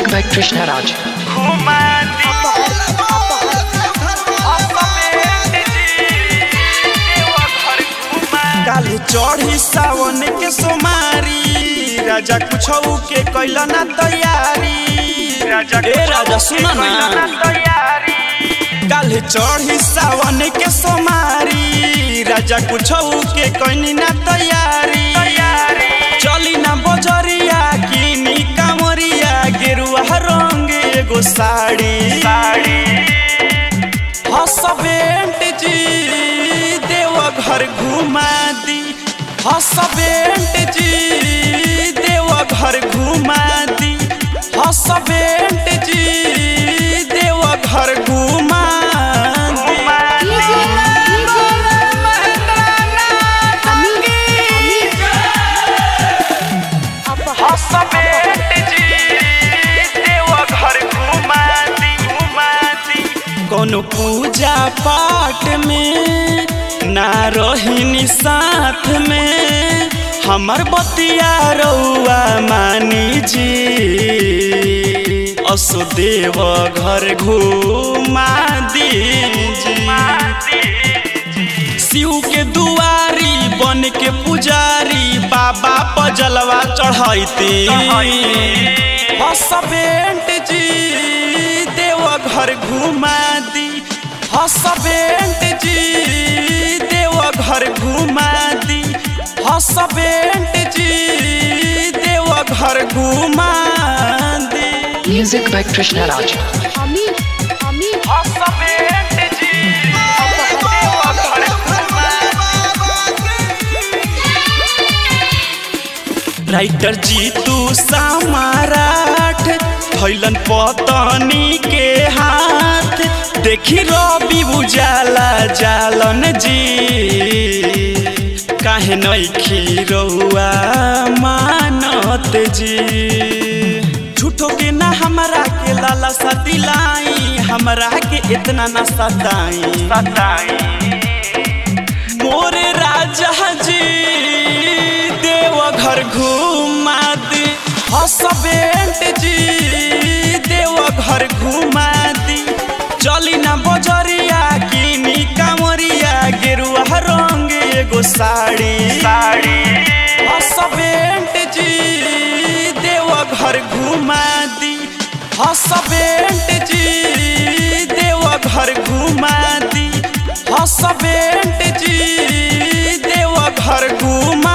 Music by Krishna Raj. काली चढ़ी सावन के सोमारी राजा कुछ के कैला ना तैयारी राजा ए राजा सुना ना काली चढ़ी सावन के सोमारी राजा कुछ के कैनी ना तैयारी चली ना बजरिया किनी कामरिया गेरुआ रंग एगो साड़ी साड़ी हसबेंट जी देव घर घुमा दी हसबेंट जी देव घर घुमा दी हसबेंट जी देव घर घुमा दी हसबेंट जी देव घर घुमा दी घुमा दी कोनो पूजा पाठ में ना रहिनी साथ में हमर बतिया रउआ मानी जी असो देव घर घुमा दी शिव के दुआरी बन के पुजारी बाबा पजलवा चढ़ैती हसबेंट जी देव घर घुमा दी हसबेंट जी देव घर घुमा दी हसबेंट जी देव घर घुमा दी Music by Krishna Raj. Husband जी देव घर घुमा राइटर जी तू समाराठ भैलन पतनी के हाथ देखी रवि उजाला जालन जी काहे नइखी रउआ मानत जी झूठो के ना हमरा के लाला सा दिलाई हमरा के इतना ना सताई सताई मोरे राजा जी देव घर घुमा दी हसबेंट जी देव घर घुमा दी चली ना बजरिया किनी कामरिया गेरुआ रंग एगो साड़ी साड़ी हसबेंट जी देव घर घुमा दी हसबेंट जी देव घर घुमा दी हसबेंट जी देव घर घुमा